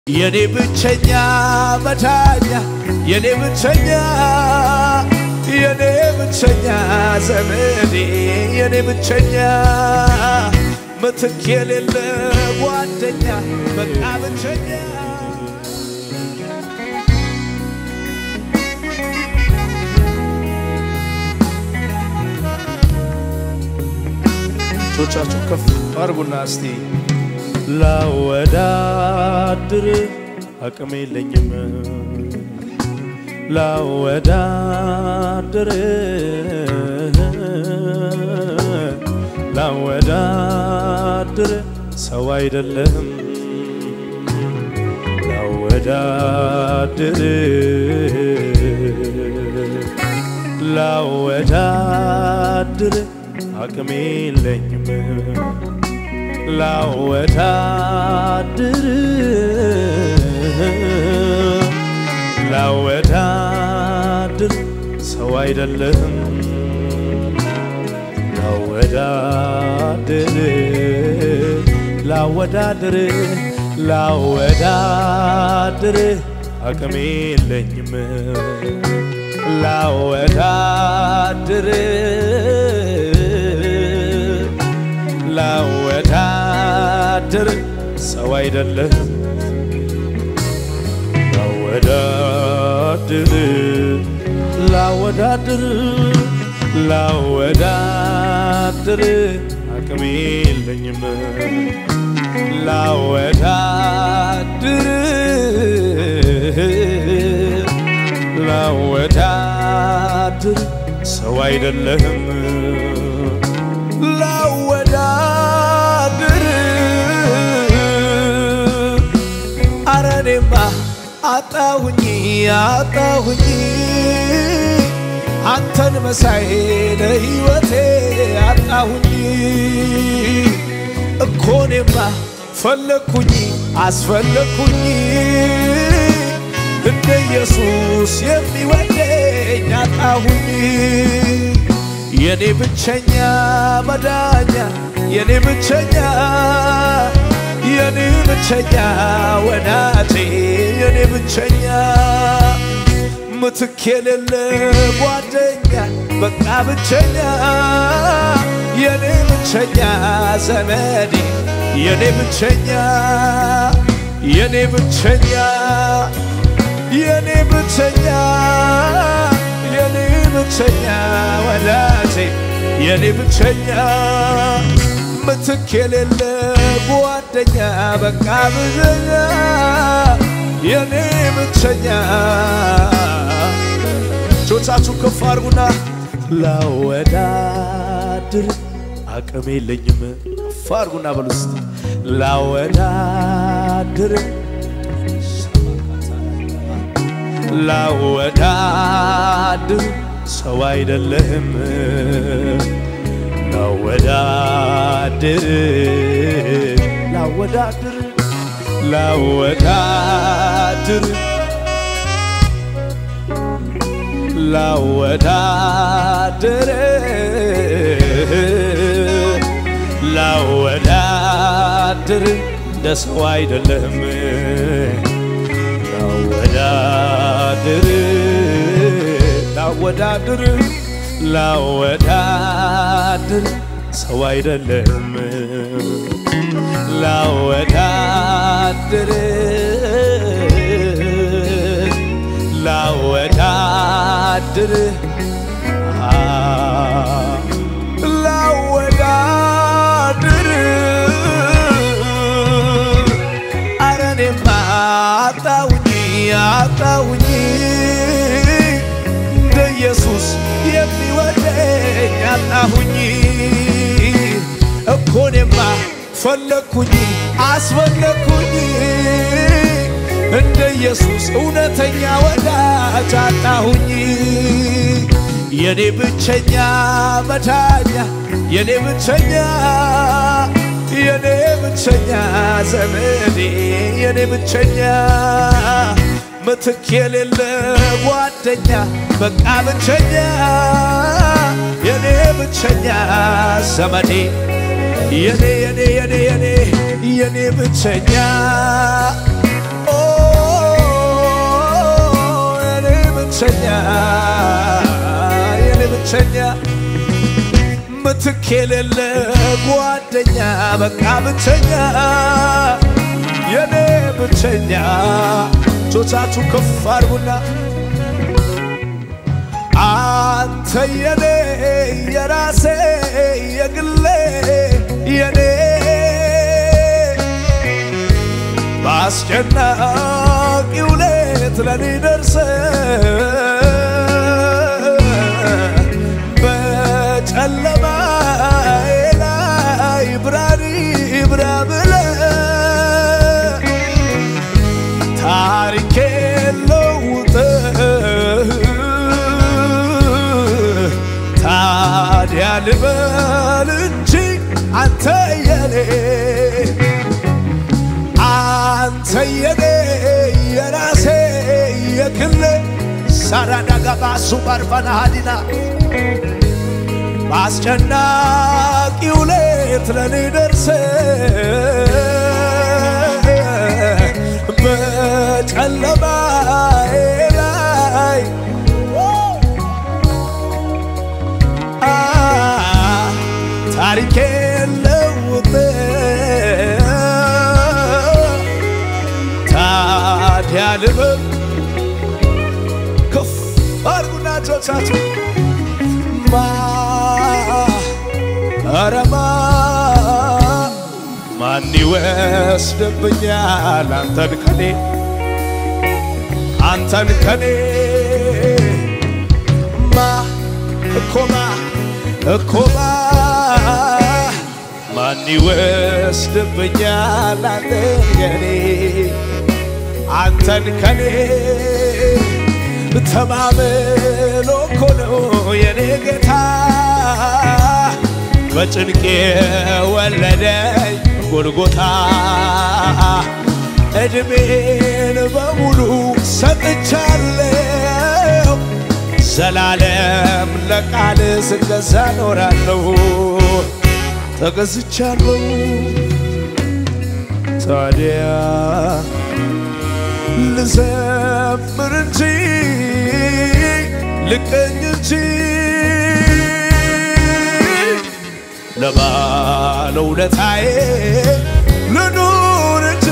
የኔ ብቸኛ መዳኛ የኔ ብቸኛ የኔ ብቸኛ ዘመዴ የኔ ብቸኛ ምትክ የሌለ ጓደኛ በቃ ብቸኛ እጆቻችሁ ከፍ አድርጉና እስቲ ላወዳድር አቅም የለኝም ላወዳድር ላወዳድር ሰው አይደለም ላወዳድር ላወዳድር አቅም የለኝም ላወዳድር ላወዳድር ሰው አይደለም ላወዳድር ላወዳድር ላወዳድር አቅም የለኝም ላወዳድር ላወዳድር ሰው አይደለም ላወዳድር ላወዳድር ላወዳድር አቅም የለኝም ላወዳድር ላወዳድር ሰው አይደለም ላወዳድር አረኔማ አጣሁኝ አጣሁኝ አንተን መሳይ ለሕይወቴ አጣሁኝ እኮኔማ ፈለግኩኝ አስፈለግኩኝ እንደ ኢየሱስ የሚወደኝ አጣሁኝ የኔ ብቸኛ መዳኛ የኔ ብቸኛ የኔ ብቸኛ ወዳጄ የኔ ብቸኛ ምትክ የሌለ ጓደኛ በቃ ብቸኛ የኔ ብቸኛ ዘመዴ የኔ ብቸኛ የኔ ብቸኛ የኔ ብቸኛ የኔ ብቸኛ ወዳጄ የኔ ብቸኛ ምትክ የሌለ ጓደኛ በቃ ብቸኛ የኔ ብቸኛ ጆቻችሁ ከፍ አድርጉና ላወዳድር አቅም የለኝም ከፍ አድርጉና በሉ እስቲ ላወዳድር ላወዳድር ሰው አይደለም ላወዳድር ላወዳድር ላወዳድር ላወዳድር ላወዳድር እንደ ሰው አይደለም ላወዳድር ላወዳድር ላወዳድር ሰው አይደለም ላወዳድር ላወዳድር ላወዳድር አረኔማ አጣውኝ አጣውኝ እንደ ኢየሱስ የሚወደኝ አጣሁኝ እኮኔማ ፈለግኩኝ አስፈለግኩኝ እንደ ኢየሱስ እውነተኛ ወዳጅ አጣሁኝ የኔ ብቸኛ መዳኛ የኔ ብቸኛ የኔ ብቸኛ ዘመዴ የኔ ብቸኛ ምትክ የሌለ ጓደኛ በቃ ብቸኛ የኔ ብቸኛ ዘመዴ የኔ የኔ የኔ የኔ የኔ ብቸኛ ኦ ብቸኛ የኔ ብቸኛ ምትክ የሌለ ጓደኛ በቃ ብቸኛ የኔ ብቸኛ ጆቻችሁ ከፍ አድርጉና አንተ የኔ የራሴ የግሌ የኔ በአስጨናቂው ሌት ለኔ ደርሰ በጨለማዬ ላይ ብርሃን ይብራ ብለ ታሪኬ ለውጥ ታዲያ ልበል እንጂ አንተ የኔ አንተ የኔ የራሴ የግሌ ሳራዳጋባሱ ባርፋና ሀዲና በአስጨናቂው ሌት ለኔ ደርሰ በጨለማዬ ላይ አ ታሪኬ ለውጥ ታዲያ ልበል ከፍ አድርጉና እጆቻችሁ ማ ኧረ ማ ማን ይወስድብኛል አንተን ከኔ አንተን ከኔ ማ እኮማ እኮማ ማን ይወስድብኛል አንተን ከኔ አንተን ከኔ ተማምሎ እኮ ነው የኔ ጌታ በጭንቄ ወለደኝ ጎልጎታ ዕድሜን በሙሉ ሰጥቻለሁ ዘላለም ለቃል ስገዛ ኖራለሁ ተገዝቻለሁ ታዲያ ልዘምር እንጂ ልቀኝ እንጂ ለባለውለታዬ ልኑር እንጂ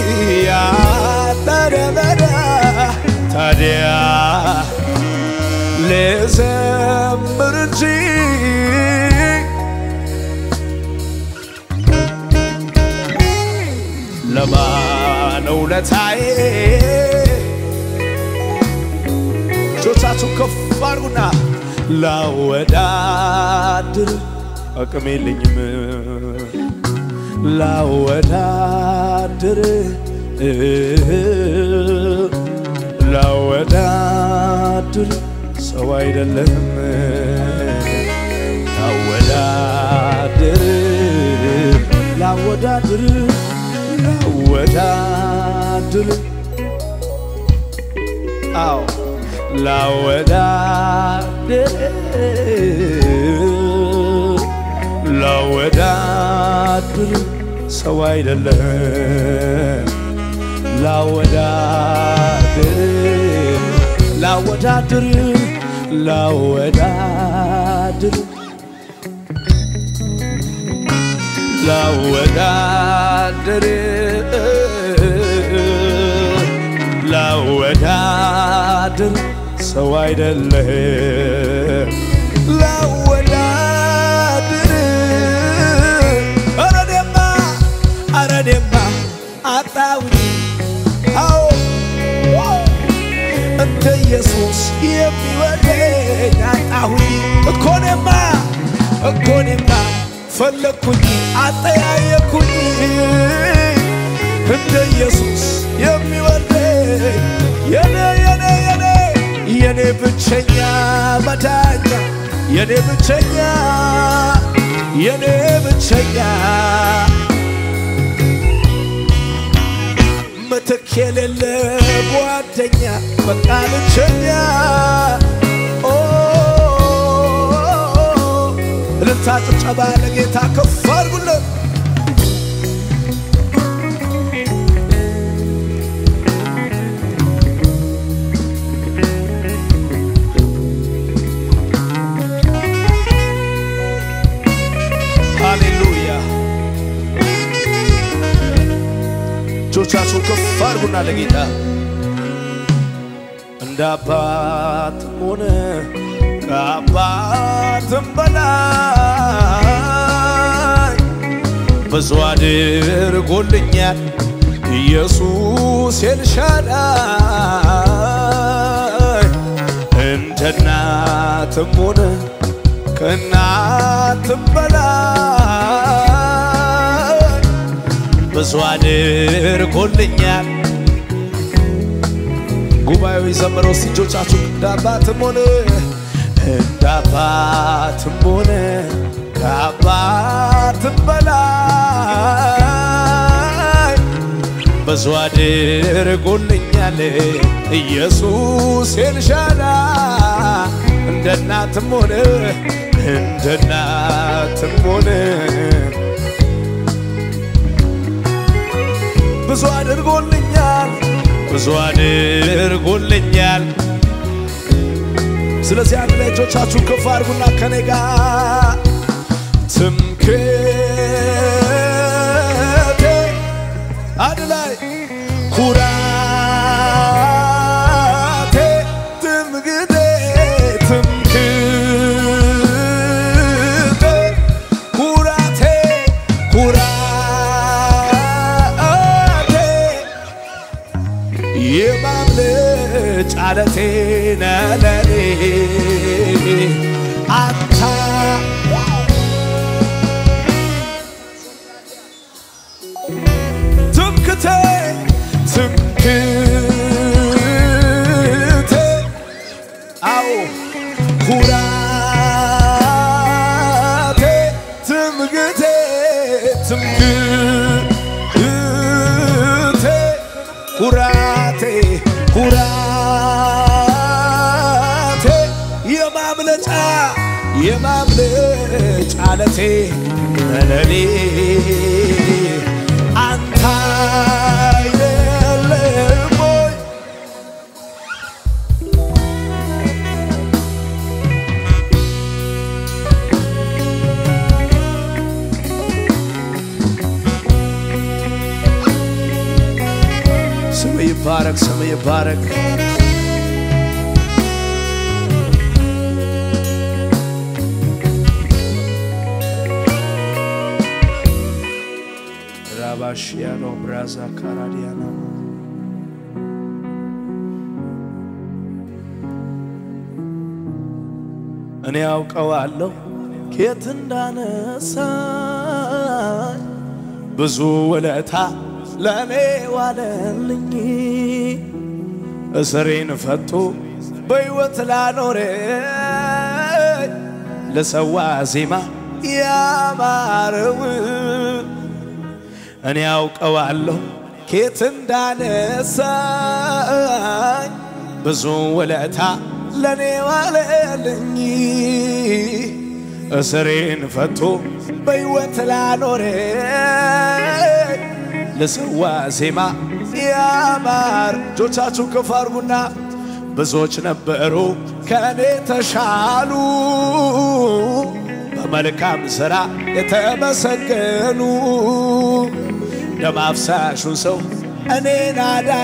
ያጠረበዳ ታዲያ ልዘምር እንጂ ለባለውለታዬ እጆቻችሁ ከፍ አድርጉና ላወዳድር አቅም የለኝም ላወዳድር ላወዳድር ሰው አይደለም ላወዳድር ላወዳድር ላወዳድር አዎ ላወዳድር ላወዳድር ሰው አይደለም ላወዳድር ላወዳድር ላወዳድር ላወዳድር ላወዳድር ሰው አይደለም ላወዳድር አረዴማ አረዴማ አጣውኝ አዎ እንደ ኢየሱስ የሚወደኝ አጣሁኝ እኮኔማ እኮኔማ ፈለግኩኝ አጠያየኩኝ እንደ ኢየሱስ የሚወደኝ የኔ የኔ የኔ የኔ ብቸኛ መዳኛ የኔ ብቸኛ የኔ ብቸኛ ምትክ የሌለ ጓደኛ በቃ ብቸኛ ኦ እልልታ ጭብጨባ ለጌታ ከፍ አድርጉለት። አድርጉና ለጌታ እንደ አባትም ሆነ ከአባትም በላይ ብዙ አድርጎልኛል ኢየሱስ ኤልሻዳይ እንደ እናትም ሆነ ከእናትም በላይ ብዙ አድርጎልኛል። ጉባኤው የዘመረው እስቲ እጆቻችሁ እንደ አባትም ሆነ እንደ አባትም ሆነ ከአባትም በላይ ብዙ አድርጎልኛል ኢየሱስ ኤልሻዳይ እንደ እናትም ሆነ እንደ እናትም ሆነ ብዙ አድርጎልኛል ብዙ አድርጎልኛል። ስለዚህ አንድ ላይ እጆቻችሁን ከፍ አድርጉና ከኔ ጋር ትምክቴ አንድ ላይ ኩራቴ ትምክቴ ትምክቴ ኩራቴ ኩራቴ የማምለጫ ዓለቴ ነህ ለኔ አንተ ትምክቴ ትምክቴ አዎ ኩራቴ ትምክቴ ትምክቴ ኩራቴ ኩራቴ የማምለጫ የማምለጫ ዓለቴ ለኔ አንተ አይደለም ወይ? ስም ይባረክ፣ ስም ይባረክ። ራባሽያኖ ብራዛ ካራዲያና እኔ ያውቀዋለሁ ኬት እንዳነሳኝ ብዙ ውለታ ለእኔ ዋለልኝ እስሬን ፈቶ በሕይወት ላኖረኝ ለሰዋ ዜማ ያማረው እኔ ያውቀዋለሁ ኬት እንዳነሳኝ ብዙ ውለታ ለእኔ ዋለልኝ እስሬን ፈቶ በሕይወት ላኖረኝ ለሰዋ ዜማ ያማር እጆቻችሁ ከፍ አድርጉና ብዙዎች ነበሩ ከእኔ ተሻሉ በመልካም ሥራ የተመሰገኑ ደም አፍሳሹን ሰው እኔን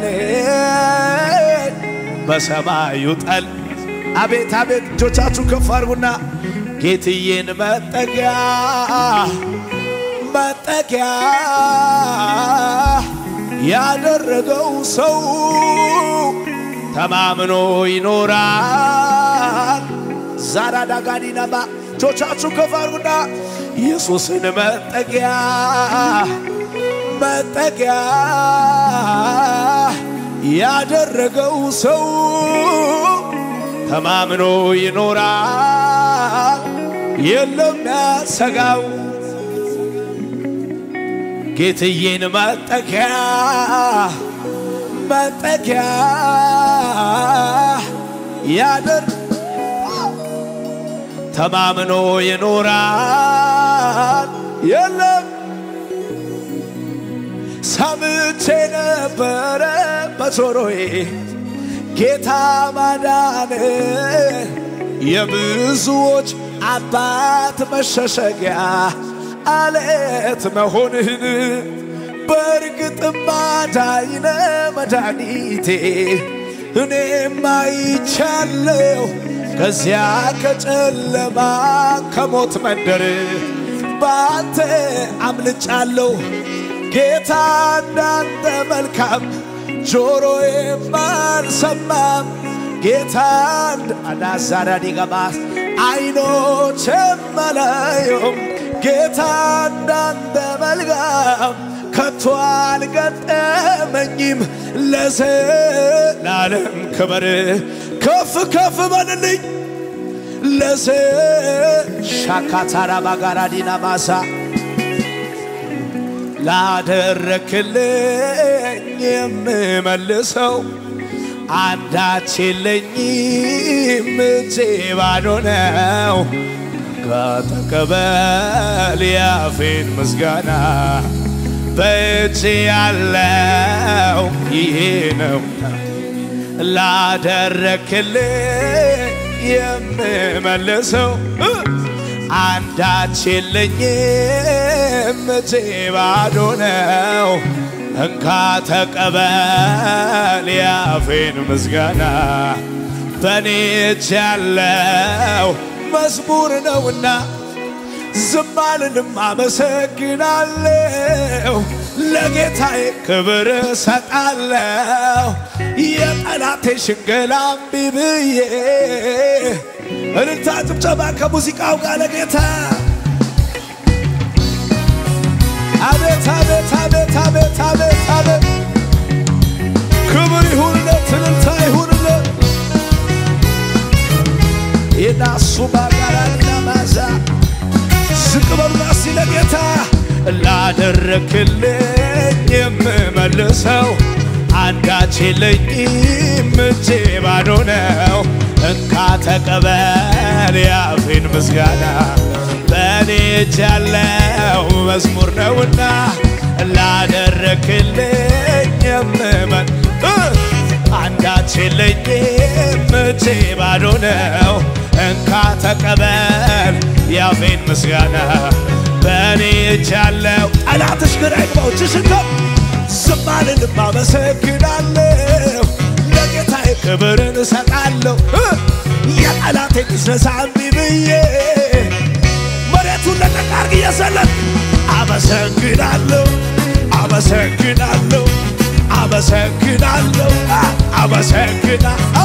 አዳነኝ በሰማዩ ጠል አቤት አቤት እጆቻችሁ ከፍ አድርጉና ጌትዬን መጠጊያ መጠጊያ ያደረገው ሰው ተማምኖ ይኖራል። ዛራዳ ጋዲናባ እጆቻችሁ ከፍ አድርጉና ኢየሱስን መጠጊያ መጠጊያ ያደረገው ሰው ተማምኖ ይኖራል። የለም ያሰጋው ጌትዬን መጠጊያ መጠጊያ ያደር ተማምኖ ይኖራል። የለም ሰምቼ ነበረ በጆሮዬ ጌታ ማዳን የብዙዎች አባት መሸሸጊያ አለት መሆንህን በእርግጥም አዳኝ ነህ መድኃኒቴ እኔም አይቻለሁ ከዚያ ከጨለማ ከሞት መንደር በአንተ አምልጫለሁ ጌታ እንዳንተ መልካም ጆሮዬም አልሰማም ጌታ አዳዛራዲ ገባስ አይኖቼም አላዩም ጌታ እንዳንተ መልካም ከቶ አልገጠመኝም ለዘላለም ክብር ከፍ ከፍ በልልኝ ለዘ ሻካታራ ባጋራዲና ማሳ ላደረክልኝ የምመልሰው አንዳች የለኝም እጄ ባዶ ነው ከተቀበል ያፌን ምስጋና በእጅ ያለው ይሄ ነው ላደረክልኝ የምመልሰው አንዳች የለኝም እጄ ባዶ ነው እንካ ተቀበል ያፌን ምስጋና በእኔ እጅ ያለው መዝሙር ነውና ዝም አልልም አመሰግናለሁ ለጌታዬ ክብር እሰጣለሁ የጠላቴ ሽንገላ እምቢ ብዬ እልልታ ጭብጨባ ከሙዚቃው ጋር ለጌታ አቤት አቤት አቤት አቤት አቤት አቤት ክብር ይሁንለት እልልታ ይሁንለት የናሱ ባጋራና ማዛ ዝቅ በሉና እስቲ ለጌታ ላደረክልኝ የምመልሰው አንዳች የለኝም እጄ ባዶ ነው እንካ ተቀበል ያፌን ምስጋና በእኔ እጅ ያለው መዝሙር ነውና ላደረክልኝ የምመል አንዳች የለኝም እጄ ባዶ ነው እንካ ተቀበል ያፌን ምስጋና በእኔ እጅ ያለው ጠላትሽ ግራ ይግባው ችሽቶ ዝም አልልም አመሰግናለሁ ለጌታዬ ክብርን እሰጣለሁ የጠላቴ ቢዝነስ እምቢ ብዬ መሬቱን ለቀቅ አድርግ እየዘለል አመሰግናለሁ አመሰግናለሁ አመሰግናለሁ አመሰግና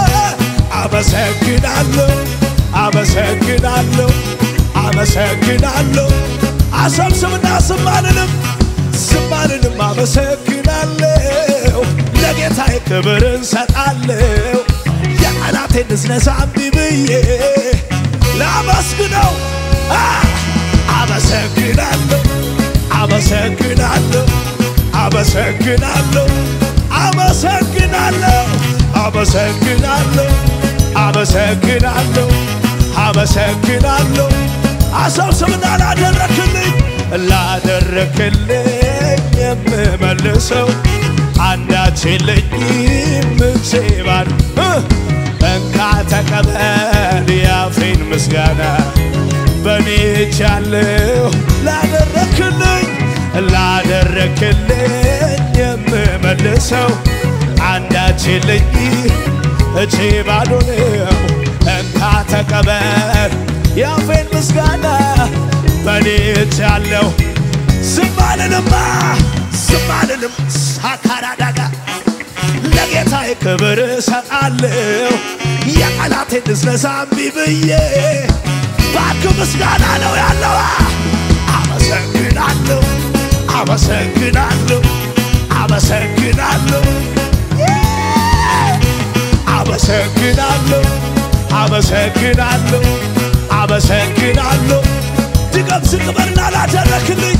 አመሰግናለሁ አመሰግናለሁ አመሰግናለሁ አሰብስብና ዝም አልልም ዝም አልልም አመሰግናለሁ ለጌታዬ ክብር እንሰጣለሁ የጠላቴን ንዝነዛ እምቢ ብዬ ላመስግነው አመሰግናለሁ አመሰግናለሁ አመሰግናለሁ አመሰግናለሁ አመሰግናለሁ አመሰግናለሁ አመሰግናለሁ አሰብስብና ላደረክልኝ ላደረክልኝ የምመልሰው አንዳች የለኝም እጄ ባዶ እንካ ተቀበል ያፌን ምስጋና በእኔ እጅ ያለው ላደረክልኝ ላደረክልኝ የምመልሰው አንዳች የለኝም እጄ ባዶ ነው እንካ ተቀበል ያፌን ምስጋና በእኔ እጅ ያለው ዝም አልልማ ዝም አልልም ሳካራዳጋ ለጌታዬ ክብር እሰጣለሁ የጠላቴን ንዝነዛ እምቢ ብዬ ባክ ምስጋና ነው ያለዋ አመሰግናለሁ አመሰግናለሁ አመሰግናለሁ አመሰግናለሁ አመሰግናለሁ አመሰግናለሁ ድገም ዝቅ በልና ላደረክልኝ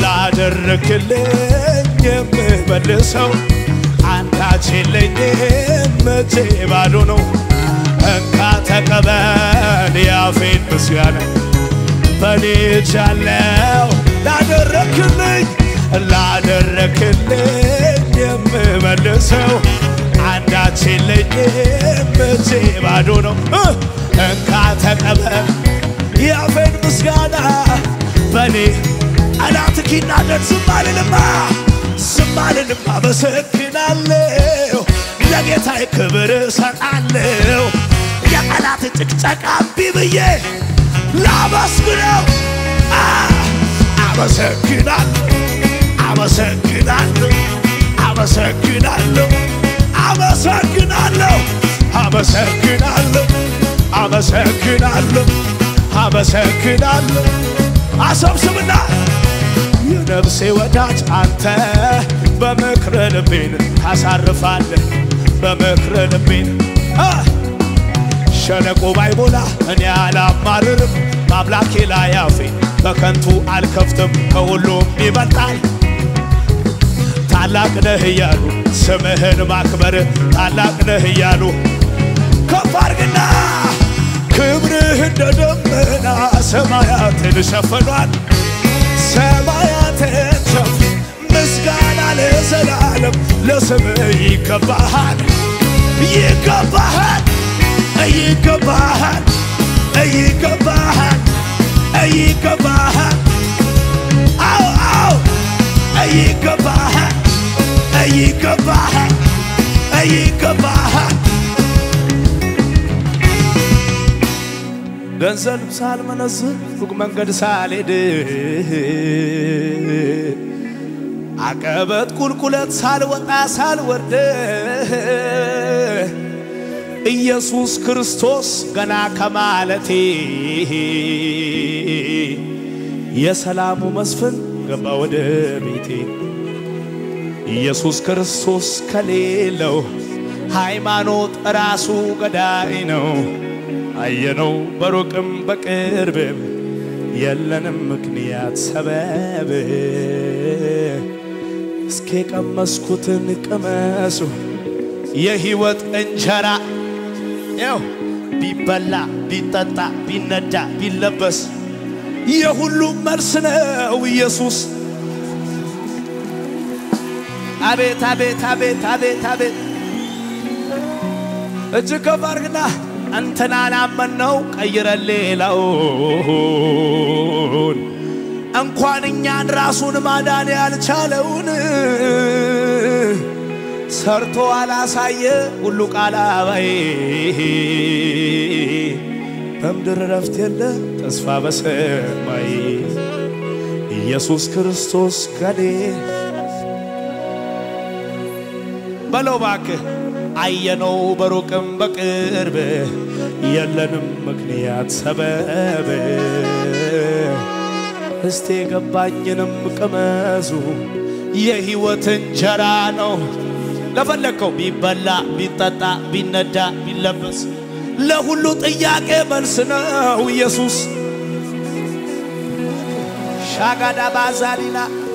ላደረክልኝ የምመልሰው አንዳች የለኝም እጄ ባዶ ነው እንካ ተቀበል ያፌን ምስጋና በኔ እጅ ያለው ላደረክልኝ ላደረክልኝ የምመልሰው አንዳች የለኝም እጄ ባዶ ነው እንካ ተቀበል ያፌን ምስጋና በኔ ጠላት ኪናደድ ዝም አልልማ አልልም አመሰግናለሁ ለጌታዬ ክብር እሰጣለሁ የጠላት ጭቅጨቃ እምቢ ብዬ ላመስግነው አ አመሰግናለሁ አመሰግናለሁ አመሰግናለሁ አመሰግናለሁ አመሰግናለሁ አመሰግናለሁ አመሰግናለሁ አሰብስብና የነፍሴ ወዳጅ አንተ በምክር ልቤን ታሳርፋለህ በምክር ልቤን አ ሸለቆ ባይሞላ እኔ አላማርርም በአምላኬ ላይ አፌ በከንቱ አልከፍትም ከሁሉም ይበልጣል ታላቅ ነህ እያሉ ስምህን ማክበር ታላቅ ነህ እያሉ ከፍ አድርግና ክብርህ እንደ ደመና ሰማያትን ሸፍኗል ሰማያትን ሸፍ ምስጋና ለዘላለም ለስምህ ይገባሃል ይገባሃል ይገባሃል ይገባሃል ይገባሃል አዎ አዎ ይገባሃል ይገባሃል ይገባሃል ገንዘብ ሳልመነዝር ሩቅ መንገድ ሳልሄድ አቀበት ቁልቁለት ሳልወጣ ሳልወርድ ኢየሱስ ክርስቶስ ገና ከማለቴ የሰላሙ መስፍን ገባ ወደ ቤቴ ኢየሱስ ክርስቶስ ከሌለው ሃይማኖት ራሱ ገዳይ ነው። አየነው በሩቅም በቅርብም የለንም ምክንያት ሰበብ እስኪ ቀመስኩትን ቅመሱ የሕይወት እንጀራ ያው ቢበላ ቢጠጣ ቢነዳ ቢለበስ የሁሉም መልስ ነው ኢየሱስ። አቤት አቤት አቤት አቤት አቤት እጅግ ከፍ አድርግና እንትናን አመነው ቀይረን ሌላውን እንኳን እኛን ራሱን ማዳን ያልቻለውን ሰርቶ አላሳየ ሁሉ ቃል አባይ በምድር ረፍት የለ ተስፋ በሰማይ ኢየሱስ ክርስቶስ ከኔ በለው ባክህ አየነው በሩቅም በቅርብ የለንም ምክንያት ሰበብ እስቴ ገባኝንም ቅመሱ የሕይወት እንጀራ ነው ለፈለግከው ቢበላ ቢጠጣ ቢነዳ ቢለበስ ለሁሉ ጥያቄ መልስ ነው ኢየሱስ ሻጋዳ ባዛሊና